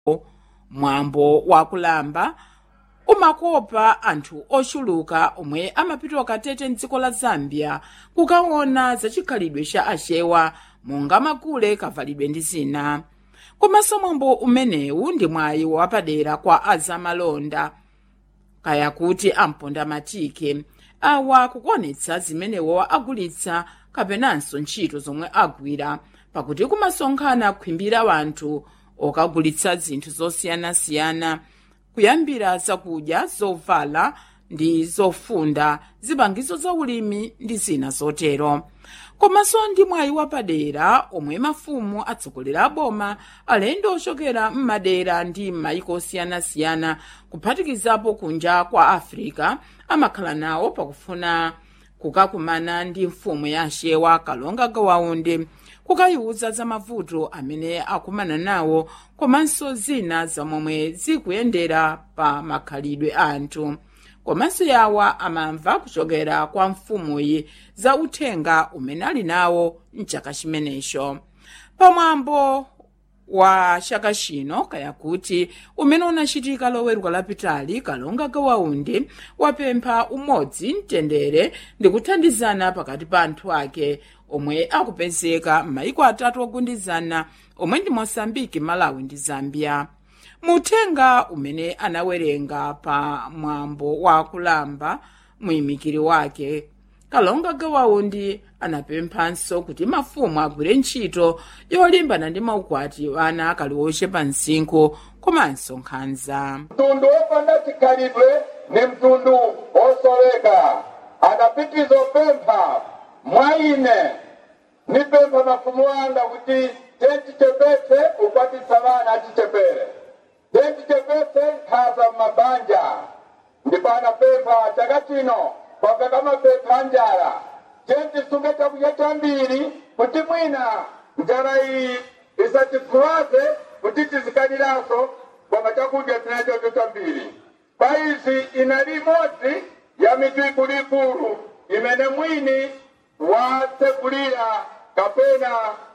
mwambo wakulamba umakopa anthu ochuluka omwe amapita katete mdziko la zambia kukaona zachikhalidwe cha achewa monga makule kavalidwe ndi zina komanso mwambo umenewu ndi mwayi wapadera kwa azamalonda kaya kuti amponda matike awa kukuonetsa zimenewo agulitsa kapenanso ntchito zomwe agwira pakuti kumasonkhana khwimbira wanthu okagulitsa zinthu zosiyanasiyana kuyambira zakudya zovala ndi zofunda zipangizo za ulimi ndi zina zotero komanso ndi mwayi wapadera omwe mafumu atsogolera boma alendo ochokera m'madera ndi m'mayiko osiyanasiyana kuphatikizapo kunja kwa africa amakhala nawo pakufuna kukakumana ndi mfumu ya axewa kalonga gawaundi kukayiwuza za mavuto amene akumana nawo komanso zina zamomwe zikuyendera pa makhalidwe a anthu komanso yawa amamva kuchokera kwa mfumuyi za uthenga umene ali nawo mchaka chimenecho pamwambo wa chaka chino kaya kuti umene unachitika loweruka lapitali kalonga gawaundi wapempha umodzi mtendere ndi kuthandizana pakati pa anthu ake omwe akupezeka m'mayiko atatu ogundizana omwe ndi mosambiki malawi ndi zambia muthenga umene anawerenga pa mwambo wa kulamba muyimikiri wake kalonga gawaundi anapemphanso kuti mafumu agwire ntchito yolimbana ndi maukwati ana akali ochepa msinkhu komanso nkhanza mtundu wopanda chikhalidwe ni mtundu wosoleka adapitiza opempha mwa ine nipempha mafumu anga kuti tentichepetse ukwatitsa vana achichepere tentichepetse nkhaza m'mabanja ndipo anapempha chaka chino kwapeka mapempha a njala tentisunge chakudya chambiri kuti mwina njala iyi isatifuwaze kuti tizikaniranso kwamba chakudya tinachocho chambiri pa izi inali imodzi ya mitu ikuluikulu imene mwini watsegulira kapena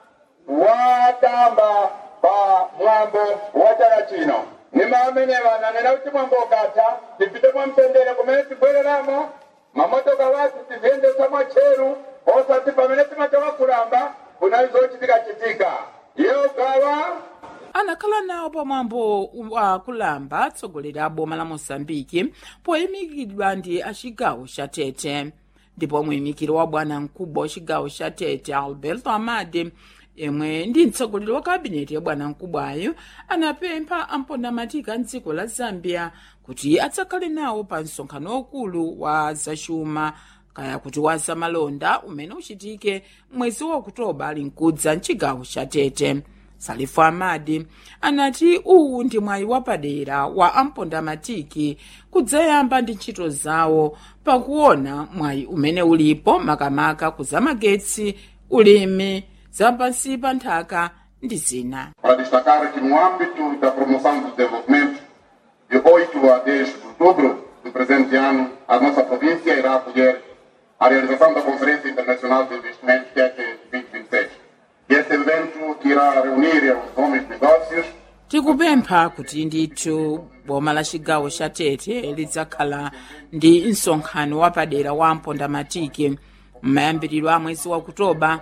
watamba pa mwambo wa chaka chino nima amenewa nanena kuti mwambo ukatha tipite mwamtendere kumene tibwereramo mamotoka wathu tiziyendesa mwatcheru osati pamene timachoka kulamba kunali zochitika-chitika iyo gawa anakhala nawo pamwambo wa kulamba atsogoleri a boma la mosambiki poyimikidwa ndi achigawo cha tete ndipo muyimikiri wa bwana mkubwa wa chigawo cha tete alberto amade yemwe ndi mtsogoleri wa kabineti ya bwana mkubwayo anapempha ampondamatiki a mdziko la zambia kuti adzakhale nawo pa msonkhano waukulu wa zachuma kaya kuti wa zamalonda umene uchitike mwezi wa okutoba ali mkudza mchigawo cha tete salifu amadi anati uwu ndi mwayi wapadera wa ampondamatiki kudzayamba ndi ntchito zawo pakuona mwayi umene ulipo makamaka kuzamagetsi ulimi zapansi pa nthaka ndi zina para destacar que no âmbito da promoção do desenvolvimento, de 8 a 10 de outubro do presente ano, a nossa província irá acolher a realização da Conferência Internacional de Investimento TEC 2026. E esse evento que irá reunir os homens de negócios tikupempha kuti ndithu boma la chigawo cha tete lidzakhala ndi msonkhano wapadera wa ampondamatiki m'mayambiriro a mwezi wa okutoba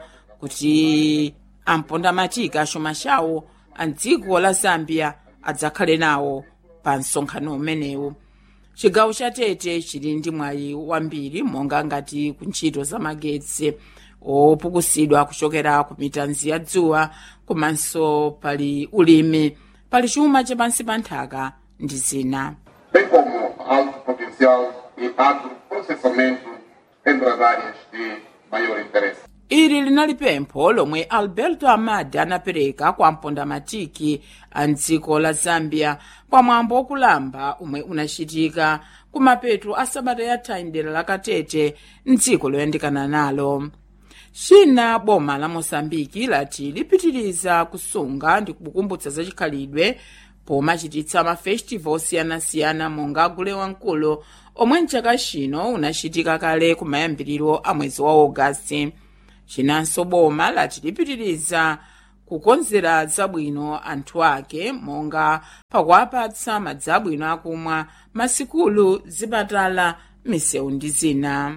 kuti ampondamatiki achuma chawo a dziko la zambia adzakhale nawo pa msonkhano umenewu chigawo cha tete chili ndi mwayi wambiri monga ngati ku ntchito za magetsi opukusidwa kuchokera ku mitanzi ya dzuwa komanso pali ulimi pali chuma chapansi pa nthaka ndi zina bem como alto potencial e agroprocessamento entre as áreas de maior interesse. ili linali pempho lomwe alberto amadi anapereka kwa mpondamatiki a mdziko la zambia pamwambo wokulamba umwe unachitika kumapeto a sabata yatha mdera la katete mdziko loyandikana nalo china boma la mosambiki lati lipitiriza kusunga ndi kukumbutsa zachikhalidwe pomachititsa mafestival osiyanasiyana monga gule wamkulu omwe mchaka chino unachitika kale kumayambiriro a mwezi wa ogasiti chinanso boma lati lipitiriza kukonzera zabwino anthu ake monga pakuwapatsa madzi abwino akumwa masikulu zipatala misewu ndi zina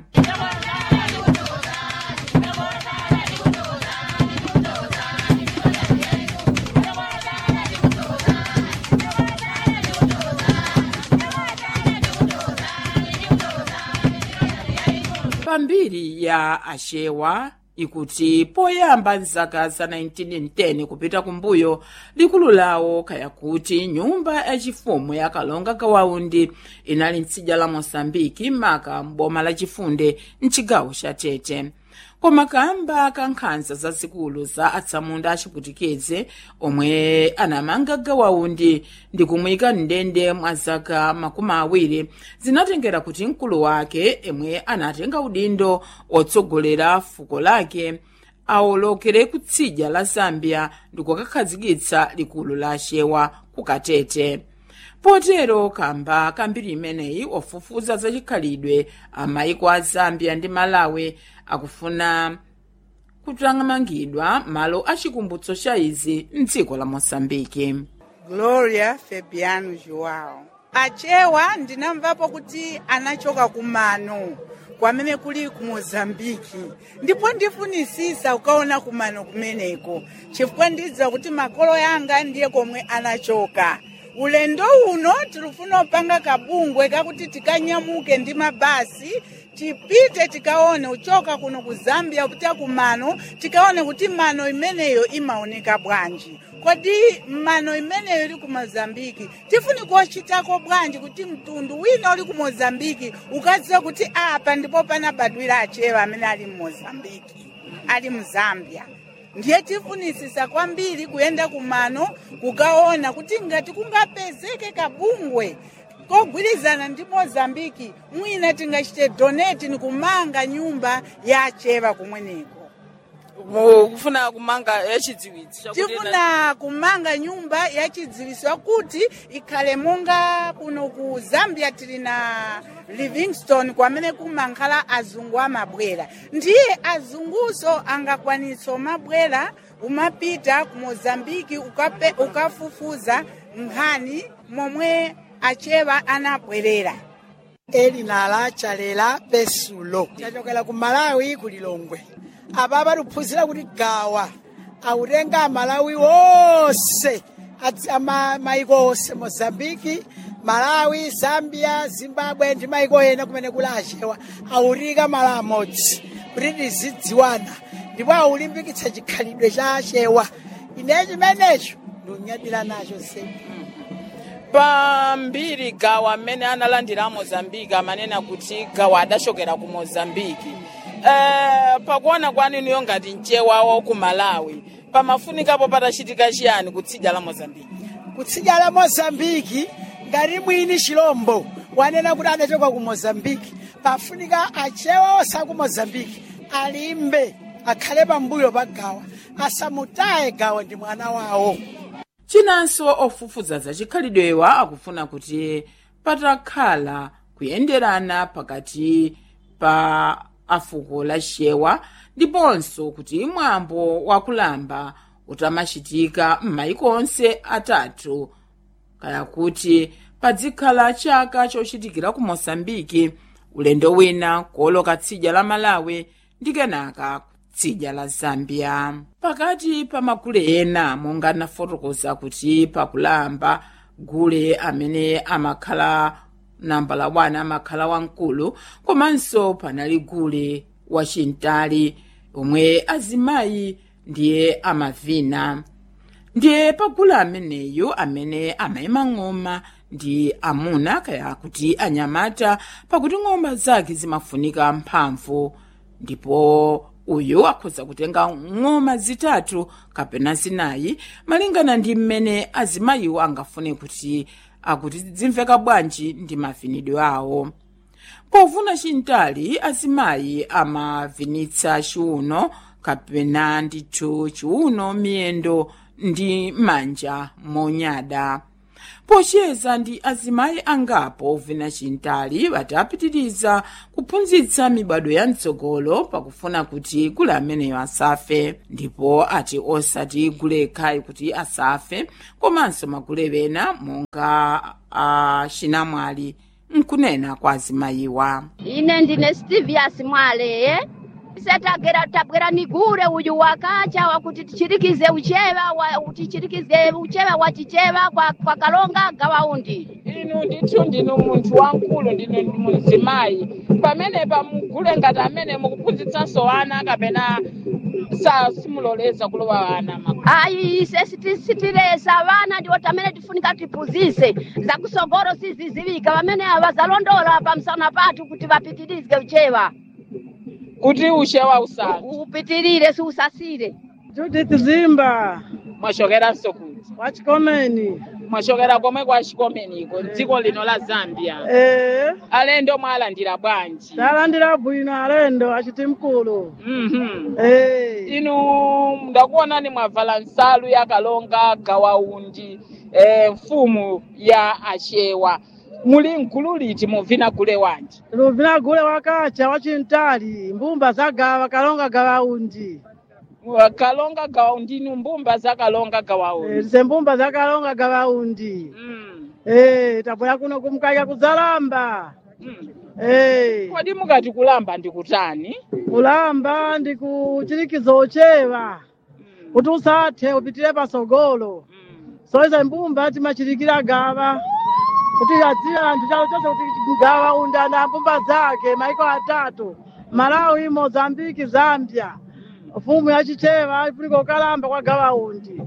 pambiri ya achewa ikuti poyamba mzaka za 1910 kupita kumbuyo likulu lawo kaya kuti nyumba yachifumu ya kalonga kawaundi inali mtsidya la mosambiki maka m'boma la chifunde mchigawo cha tete koma kamba ka nkhanza zazikulu za atsamunda achiputikeze omwe anamanga gawaundi ndi kumuyika mndende mwa zaka makumi awiri zinatengera kuti mkulu wake emwe anatenga udindo otsogolera fuko lake awolokere kutsidya la zambia ndi kukakhazikitsa likulu la achewa ku katete potero kamba kambiri imeneyi ofufuza zachikhalidwe amayiko a zambia ndi malawi akufuna kutangamangidwa malo achikumbutso cha izi mdziko la mosambiki gloria fabiano joao achewa ndinamvapo kuti anachoka kumano kwamene kuli ku mozambiki ndipo ndifunisisa ukaona kumano kumeneko chifukwa ndidziwa kuti makolo yanga ndiye komwe anachoka ulendo uno tilufuna upanga kabungwe kakuti tikanyamuke ndi mabasi tipite tikaone uchoka kuno ku zambia kupita kumano tikaone kuti mano imeneyo imaoneka bwanji kodi mano imeneyo ili ku mozambiki tifuni kuchitako bwanji kuti mtundu wina uli ku mozambiki ukadziwa kuti apa ndipo panabadwira achewa amene ali mu mozambiki ali mu zambia ndiye tifunisisa kwambiri kuyenda kumano kukaona kuti ngati kungapezeke kabungwe kogwirizana ndi mozambiki mwina tingachite donate ni kumanga nyumba ya achewa kumweneko kufuna kumanga yachidziwitso tifuna kumanga nyumba yachidziwitso kuti ikhale monga kuno ku zambia tili na livingston kwamene kumankhala azungu amabwera ndiye azunguso angakwanitsa umabwera umapita ku mozambiki ukape, ukafufuza nkhani momwe achewa anabwerera elinala chalela pesulo chachokera ku malawi ku lilongwe apa patuphunzira kuti gawa autenga amalawi wonse maiko onse mozambiki malawi zambia zimbabwe ndi maiko ena kumene kuli achewa autika malo amodzi kuti tizidziwana ndipo aulimbikitsa chikhalidwe cha achewa ine chimenecho ndiunyadira nacho semu pambiri gawa amene analandira a mozambiki amanena kuti gawa adachokera ku mozambiki uh, pakuona kwanuyo ngati mchewa wa ku malawi pamafunikapo patachitika chiyani kutsidya la mozambiki kutsidya la mozambiki ngati mwini chilombo wanena kuti anachoka ku mozambiki pafunika achewa onse aku mozambiki alimbe akhale pambuyo pa gawa asamutaye gawa ndi mwana wawo chinanso ofufuza zachikhalidwewa akufuna kuti patakhala kuyenderana pakati pa afuko la chewa ndiponso kuti mwambo wakulamba utamachitika m'mayiko onse atatu kaya kuti padzikhala chaka chochitikira ku mosambiki ulendo wina kuoloka tsidya la malawi ndi kenaka tsidya la zambia pakati pa magule ena monga nafotokoza kuti pakulamba gule amene amakhala nambala 1 amakhala wamkulu komanso panali gule wachintali omwe azimayi ndiye amavina ndiye pagule ameneyu amene amayima ng'oma ndi amuna kaya kuti anyamata pakuti ng'oma zake zimafunika mphamvu ndipo uyu akhoza kutenga ng'oma zitatu kapena zinayi malingana ndi mmene azimayiwo angafune kuti akuti zimveka bwanji ndi mavinidwe awo povuna chintali azimayi amavinitsa chiuno kapena ndithu chiuno miyendo ndi manja monyada pocheza ndi azimayi angapo vina chintali batapitiriza kuphunzitsa mibado ya mtsogolo pakufuna kuti gule ameneyo asafe ndipo ati osati gule khayi kuti asafe komanso magule ena monga achinamwali nkunena kwa azimayiwa ine ndine stivias mwaleye setagera tabwera nigure uyu wakacha wakuti tichirikize ucheva wa, tichirikize ucheva wa chicheva kwa, kwa kalonga gawaundi inu ndithu ndinu munthu wamkulu ndinu muzimayi pamenepa mugule ngati amene mukuphunzitsanso ana kapena sa simuloleza kulowa ana ma ayi ise siti- sitilesa vana ndiwo tamene tifunika tiphunzise zakusogolo sizizivika pamene avazalondola pamsana pathu kuti vapitirize ucheva kuti uchewa usanu upitirire siusasire Judith Zimba mwachokeranso kuti wachikomeni mwachokera komwe kwa chikomeniko dziko lino la zambia ee alendo mwalandira bwanji talandira bwino alendo achiti mkulu Mhm. ee inu ndakuonani mwavala nsalu ya kalonga gawaundi eh, mfumu ya achewa muli mgulu liti muvina gule wanji luvina gule wakacha wachintali mbumba zagawa kalonga gawaundi Wa- kalonga gawaundi inu mbumba za kalonga ee gawaundi tise mbumba za kalonga gawaundi mm. ee tabwera kuno kumkaya kuzalamba mm. ee kodi mukati kulamba ndikutani kulamba ndi kuchirikizo ochewa mm. kuti usathe upitire pasogolo mm. soiza mbumba timachirikira gawa kuti adziwa anthu chalo chonse kuti gawa unda na mbumba zake maiko atatu malawi mozambiki zambia mfumu yachichewa ifunika ukalamba kwa gawa undi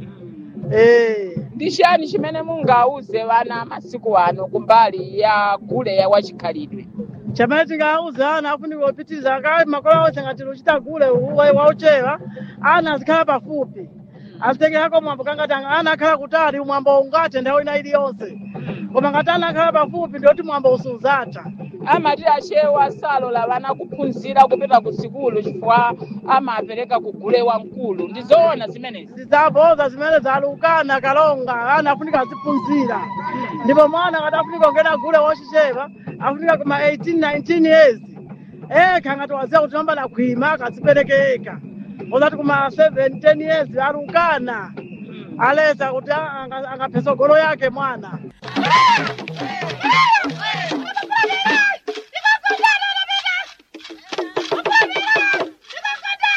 eh ndi chani chimene mungauze vana masiku ano kumbali ya gule ya wachikhalidwe chamene tingauza ana afunika upitiriza akawe makola onse ngati luchita gule wauchewa ana azikhala pafupi azitekerako mwambo kangati ana akhala kutali umwambo ungathe nthawi ina iliyonse koma ngati ana akhala pafupi ndiyoti mwambo usuzatha amati achewa salola vana kuphunzira kupita ku sikulu chifukwa amapereka kugule wamkulu ndizoona zimenezi zizaboza zimene zalukana kalonga ana afunika aziphunzira ndipo mwana ngati afunika kungena gule wochichepa afunika kuma 18 19 years ekha ngati waziya kuti namba nakhwima akaziperekeka ozati kuma 7 10 years alukana alesa kuti anga- angaphe sogolo yake mwana